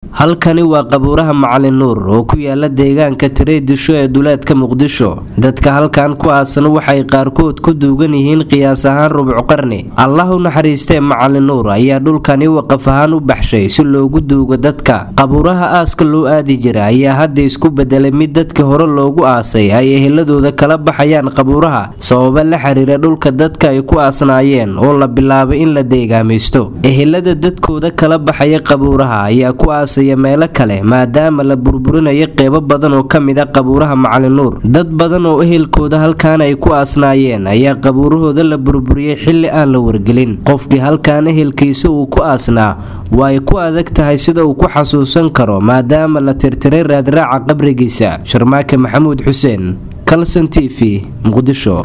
halkani waa qabuuraha macalin nuur oo ku yaala deegaanka tireydisho ee duleedka muqdisho dadka halkan ku aasan waxay qaarkood ku duugan yihiin qiyaas ahaan rubc qarni allah u naxariistee macalin nuur ayaa dhulkani waqaf ahaan u baxshay si loogu duugo dadka qabuuraha aaska loo aadi jira ayaa hadda isku bedelay mid dadka hore loogu aasay ay eheladooda kala baxayaan qabuuraha sababa la xiriira dhulka dadka ay ku aasnaayeen oo la bilaabay in la deegaamaysto ehelada dadkooda kala baxaya qabuuraha ayaa ku aasaya meelo kale maadaama la burburinayo qeybo badan oo ka mid a qabuuraha macalin nuur dad badan oo ehelkooda halkaan ay ku aasnaayeen ayaa qabuurahooda la burburiyey xilli aan la wargelin qofkii halkaan ehelkiisa uu ku aasnaa waa ay ku adag tahay sida uu ku xasuusan karo maadaama la tirtiray raadraaca qabrigiisa sharmaake maxamuud xuseen kalson t v muqdisho